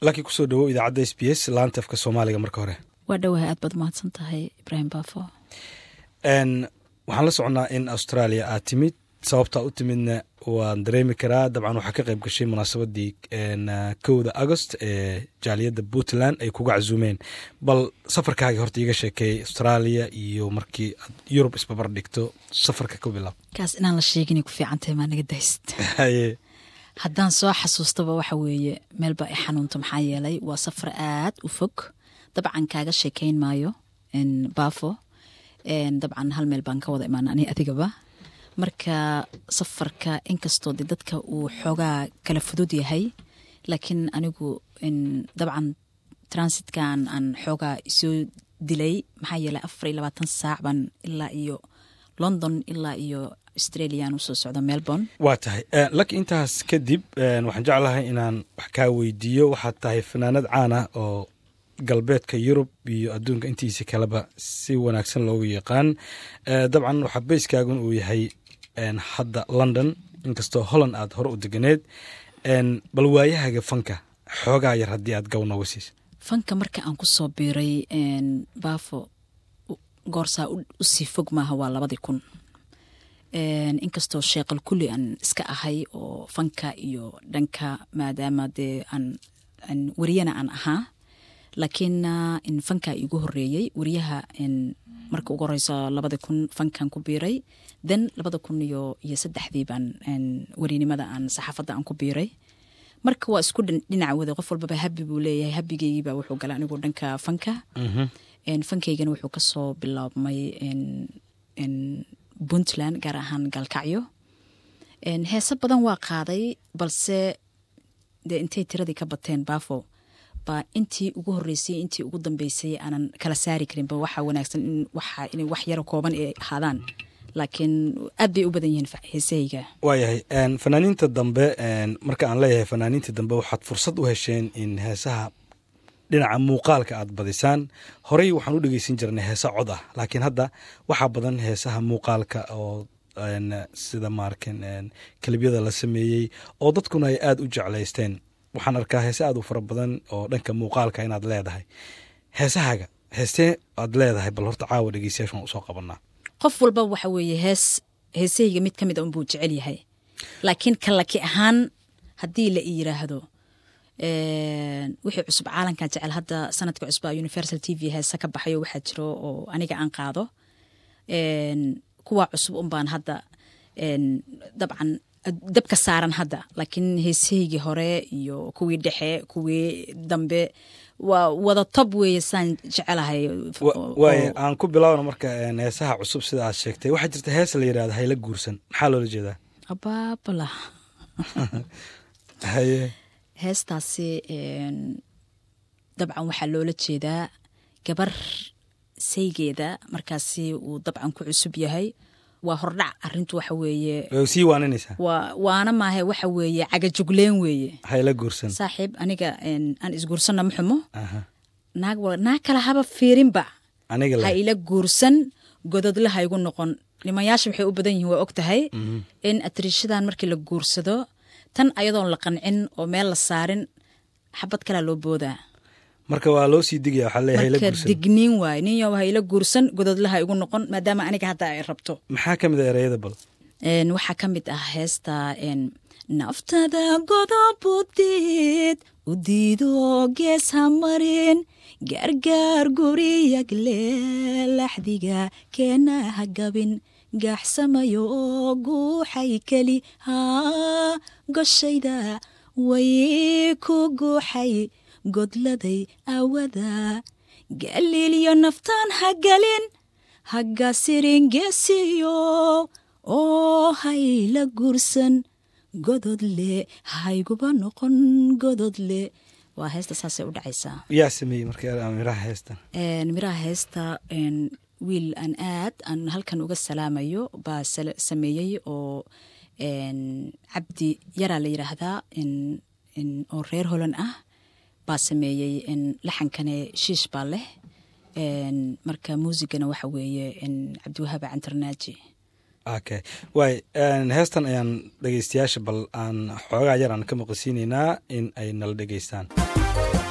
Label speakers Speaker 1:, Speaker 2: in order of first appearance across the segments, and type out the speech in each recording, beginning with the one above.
Speaker 1: laakiin kusoo dhawow idaacadda s b s laanta afka soomaaliga marka hore
Speaker 2: waa dhowahay aad baad umahadsan tahay ibraahim baafo
Speaker 1: waxaan la soconnaa in australia aad timid sababtaa u timidna waan dareemi karaa dabcan waxaa ka qayb gashay munaasabadii kowda agost ee jaaliyadda puntland ay kuga casuumeen bal safarkaagii horta iiga sheekeeyey australia iyo markii aad yurub isbabar dhigto safarka ku bilaab
Speaker 2: kaas inaan la sheeginay ku fiicantahay maa naga dahist haddaan soo xasuustaba waxa weeye meelba i xanuunta maxaa yeelay waa safar aad u fog dabcan kaaga sheekeyn maayo baafo dabcan hal meel baan ka wada imaana ani adigaba marka safarka inkastoo de dadka uu xoogaa kala fudud yahay laakiin anigu dabcan transitkan aan xoogaa isoo dilay maxaa yeelay afar iyo labaatan saac baan ilaa iyo london ilaa iyo australiaan usoo socda melbourne
Speaker 1: waa tahay laki intaas kadib waxaan jeclahay inaan wax kaa weydiiyo waxaad tahay fanaanad caana oo galbeedka yurub iyo adduunka intiisa kaleba si wanaagsan loogu yaqaan dabcan waxaa bayskaagun uu yahay hadda london inkastoo holland aad hore u deganeed bal waayahaga fanka xoogaa yar haddii aad gaw nooga siisa
Speaker 2: fanka marka aan ku soo biiray baafo goorsaa usii fog maaha waa labadii kun inkastoo sheeqal kulli aan iska ahay oo fanka iyo dhanka maadaama dee aan wariyana aan ahaa laakiin in fanka igu horeeyey wariyaha marka ugu horeyso labada kun fankan ku biiray then labada kun iyo iyo saddexdii baan warinimada aan saxaafadda aan ku biiray marka waa isku dhinac wada qof walbaba habi buu leeyahay habigeygiiba wuxuu galay anigu dhanka fanka fankaygana wuxuu kasoo bilaabmay puntland gaar ahaan gaalkacyo heese badan waa qaaday balse dee intay tiradii ka bateen baafo baa intii ugu horeysay intii ugu dambeysay aanan kala saari karinba waxaa wanaagsan in waxa inay wax yaro kooban ay ahaadaan laakiin aad bay u badan yihiin heesahayga
Speaker 1: waayahay fanaaniinta dambe marka aan leeyahay fanaaniinta dambe waxaad fursad u hesheen in heesaha dhinaca muuqaalka aad badisaan horey waxaan u dhegeysan jirnay heesa cod ah laakiin hadda waxaa badan heesaha muuqaalka oo sida maarkan kelibyada la sameeyey oo dadkuna ay aada u jeclaysteen waxaan arkaa heese aad u fara badan oo dhanka muuqaalka inaad leedahay heesahaaga heestee aad leedahay bal horta caawa dhegeystayaashan usoo qabanaa
Speaker 2: qof walba waxa weeye hees heesahayga mid ka mid a unbuu jecel yahay laakiin kalaki ahaan haddii la i yiraahdo wixii cusub caalankan jecel hadda sanadka cusba universal t v heese ka baxayo waxaa jiro oo aniga aan qaado kuwa cusub unbaan hadda dabcan dabka saaran hadda laakiin heesahaygii hore iyo kuwii dhexe kuwii dambe waa wada tob weeye saan jecelahay
Speaker 1: waay aan ku bilaawna marka heesaha cusub sida aad sheegtay waxaa jirta hees la yidhahda hayla guursan maxaa loola jeedaa
Speaker 2: abaabala
Speaker 1: haye
Speaker 2: heestaasi dabcan waxaa loola jeedaa gabar saygeeda markaasi uu dabcan ku cusub yahay waa hordhac arintu waxa weeye
Speaker 1: sii waaninaysaa
Speaker 2: waana maahe waxa weeye cagajugleen weeye
Speaker 1: hayla guursan
Speaker 2: saaxiib aniga aan isguursanna ma xumo naag naag kale haba fiirinba ha ila guursan gododle ha igu noqon nimayaasha waxay u badan yihiin waa og tahay in atriishadan markii la guursado tan ayadoon la qancin oo meel la saarin xabad kalea loo boodaa
Speaker 1: marka waa loo sii digaya waxaa leeyahay hayla
Speaker 2: marka
Speaker 1: guursan
Speaker 2: digniin waaye ninyo ha ila guursan gododle ha igu noqon maadaama aniga hadda ay rabto
Speaker 1: maxaa ka mid a ereyada bal
Speaker 2: waxaa ka mid ah heesta naftada godobudid u diido gees ha marin gaargaar guriyagle laxdiga keena ha gabin gaaxsamayo oo guuxay keli haa goshayda way ku guuxay godladay awada galiilyo naftaan ha galin hagga siringeesiyo oo hayla guursan gododle hayguba noqon gododle waa heesta saasay u dhacaysaa
Speaker 1: yaa sameeyey marka miraha heestan
Speaker 2: miraha heesta wiil aan aad aan halkan uga salaamayo baa sameeyey oo cabdi yaraa la yiraahdaa oo reer holan ah baa sameeyey laxankane shiish baa leh marka muusigana waxa weeye cabdiwahaaba cantarnaaji
Speaker 1: okay waay heestan ayaan dhegeystayaasha bal aan xoogaa yar aan ka maqasiinaynaa in ay nala dhegeystaan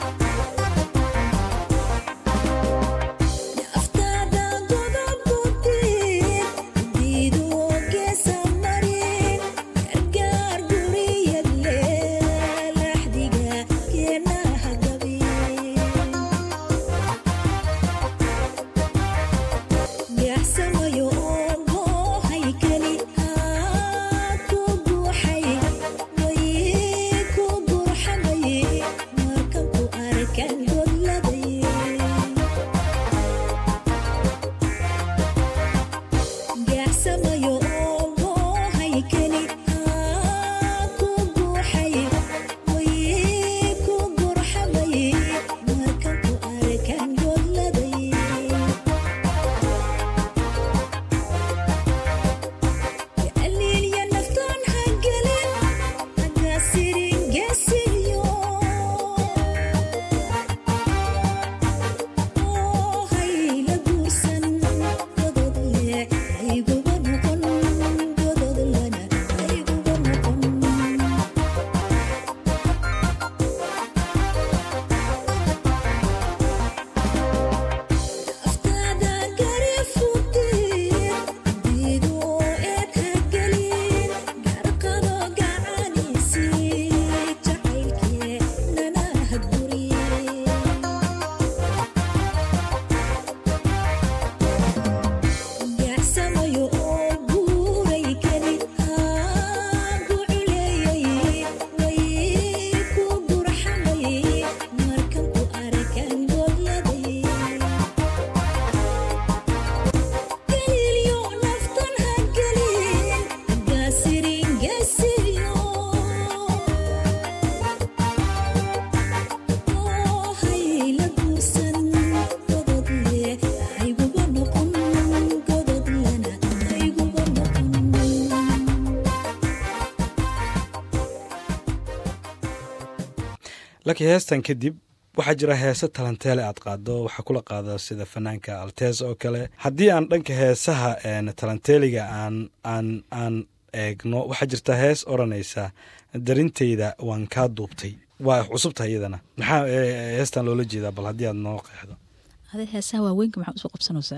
Speaker 1: laakiin heestan kadib waxaa jira heese talanteele aad qaado waxaa kula qaada sida fanaanka altes oo kale haddii aan dhanka heesaha talanteeliga aan aan aan eegno waxaa jirta hees odranaysa darinteyda waan kaa duubtay waa cusubtahay iyadana maxaa heestan loola jeedaa bal haddii aad noo qeexdo
Speaker 2: ade heesaha waaweynka maxaa usoo qabsanaysaa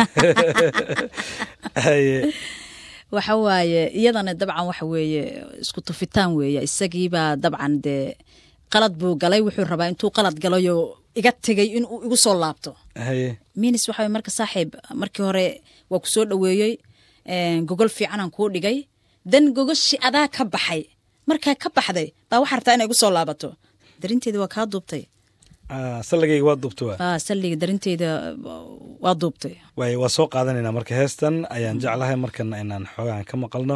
Speaker 2: waxa waaye iyadana dabcan waxa weeye isku tufitaan weeye isagiibaa dabcan dee qalad buu galay wuxuu rabaa intuu qalad galayo iga tegay inuu igu soo laabto
Speaker 1: haye
Speaker 2: minis waxa marka saaxiib markii hore waa ku soo dhoweeyey gogol fiicanaan kuu dhigay dan gogoshi adaa ka baxay markaa ka baxday baa waxaa rabtaa inay igu soo laabato darinteeda waa kaa duubtay
Speaker 1: salligayga waa duubta waa
Speaker 2: salliga darinteeda waa duubtay
Speaker 1: waay waa soo qaadanaynaa marka heestan ayaan jeclahay markana inaan xoogaan ka maqalno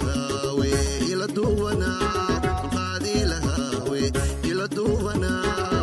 Speaker 3: duwana